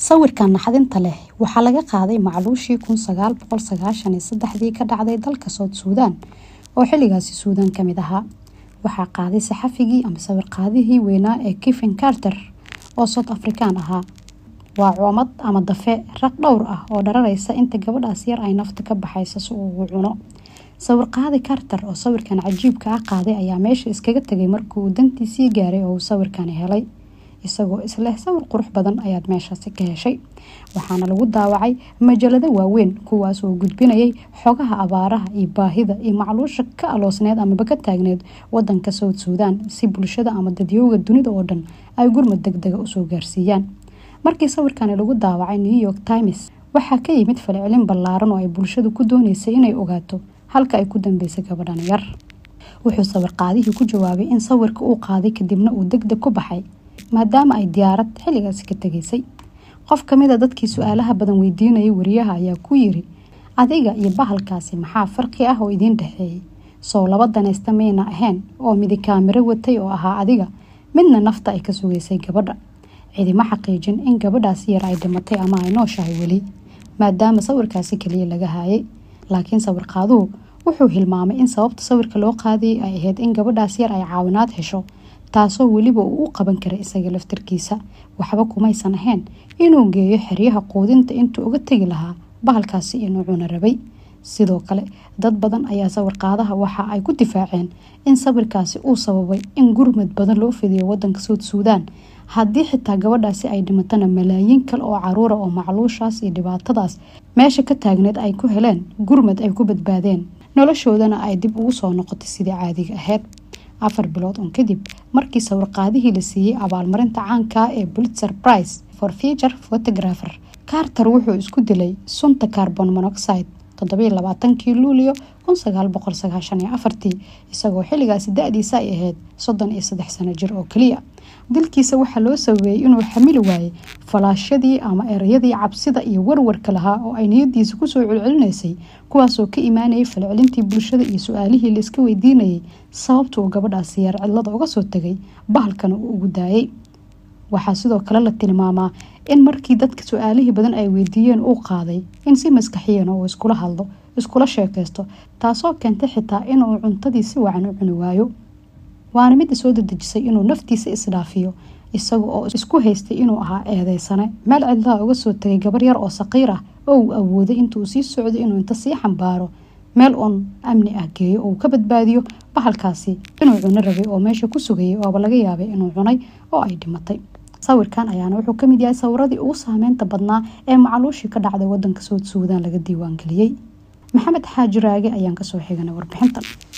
sawirkan naxdinta leh waxaa laga qaaday macluushii kun sagaal boqol sagaashan iyo saddexdii ka dhacday dalka sood suudaan oo xilligaasi suudaan ka mid ahaa waxaa qaaday saxafigii ama sawirqaadihii weynaa ee kifin carter oo sood afrikaan ahaa waa coomad ama dafe raq dhowr ah oo dhararaysa inta gabadhaas yar ay nafta ka baxaysa si uu ugu cuno sawirqaadi carter oo sawirkan cajiibka ah qaaday ayaa meesha iskaga tegay markii uu dantiisii gaaray oo uu sawirkani helay isagoo isleh sawir qurux badan ayaad meeshaasi ka heshay waxaana lagu daawacay majalado waaweyn kuwaas oo gudbinayay xogaha abaaraha iyo baahida iyo macluusha ka aloosneed amaba ka taagneed wadanka sowd suudaan si bulshada ama dadyooga dunida oo dhan ay gurmad deg dega usoo gaarsiiyaan markii sawirkani lagu daawacay new york times waxaa ka yimid falcelin ballaaran oo ay bulshadu ku dooneysay inay ogaato halka ay ku dambeysay gabadhan yar wuxuu sawirqaadihii ku jawaabay in sawirka uu qaaday kadibna uu deg deg ku baxay maadaama ay diyaarad xilligaasi ka tegaysay qof kamid a dadkii su-aalaha badan weydiinayay wariyaha ayaa ku yiri adiga iyo bahalkaasi maxaa farqi ah oo idiin dhexeeyay sow laba danaysta mayna ahayn oo midi kaamiro watay oo ahaa adiga midna nafta ay ka sugaysay gabadha cidima xaqiijin in gabadhaasi yar ay dhimatay ama ay nooshahay weli maadaama sawirkaasi kaliya laga haayay laakiin sawirqaaduhu wuxuu hilmaamay in sababta sawirka loo qaadayay ay ahayd in gabadhaas yar ay caawinaad hesho taasoo weliba uu u qaban karay isaga laftarkiisa waxba kumaysan ahayn inuu geeyo xeryaha quudinta intuu uga tegi lahaa bahalkaasi inuu cuno rabay sidoo kale dad badan ayaa sawirqaadaha waxa ay ku difaaceen in sawirkaasi uu sababay in gurmad badan loo fidiyo wadanka sood suudaan haddii xitaa gabadhaasi ay dhimatana malaayiin kale oo caruura oo macluushaas iyo dhibaatadaas meesha ka taagneed ay ku heleen gurmad ay ku badbaadeen noloshoodana ay dib ugu soo noqotay sidii caadiga ahayd afar bilood un kadib markii sawirqaadihii la siiyey abaalmarinta caanka ee bulitzer price for future photographer carter wuxuu isku dilay sunta carbon monoxide toddobiyo labaatankii luulio kun sagaal boqol sagaashan iyo afartii isagoo xilligaasi da-diisa ay ahayd soddon iyo saddex sano jir oo keliya dilkiisa waxaa loo sabeeyey inuu xamili waayey falaashadii ama ereyadii cabsida iyo warwarka lahaa oo ay niyadiisa kusoo celcelinaysay kuwaasoo ka imaanayay falcelintii bulshada iyo su-aalihii la iska weydiinayay sababta uu gabadhaasi yar cidlada uga soo tegay bahalkana uu ugu daayay waxaa sidoo kale la tilmaamaa in markii dadka su-aalihii badan ay weydiiyeen uu qaaday in si maskaxiyan uu iskula hadlo iskula sheekaysto taasoo keentay xitaa inuu cuntadii si wacan u cuni waayo waana midda soo dadejisay inuu naftiisa isdhaafiyo isaga oo isku haystay inuu ahaa eedeysane meel cidlaha uga soo tegay gabar yar oo saqiir ah oo uu awooday intuu sii socday inuu inta sii xambaaro meel uun amni ah geeyo oo uu ka badbaadiyo bahalkaasi inuu cuno rabay oo meesha ku sugayay ooba laga yaabay inuu cunay oo ay dhimatay sawirkan ayaana wuxuu kamid yahay sawiradii ugu saameynta badnaa ee macluushii ka dhacday wadanka sood suudaan laga diiwaangeliyey maxamed xaaji raage ayaan kasoo xiganay warbixintan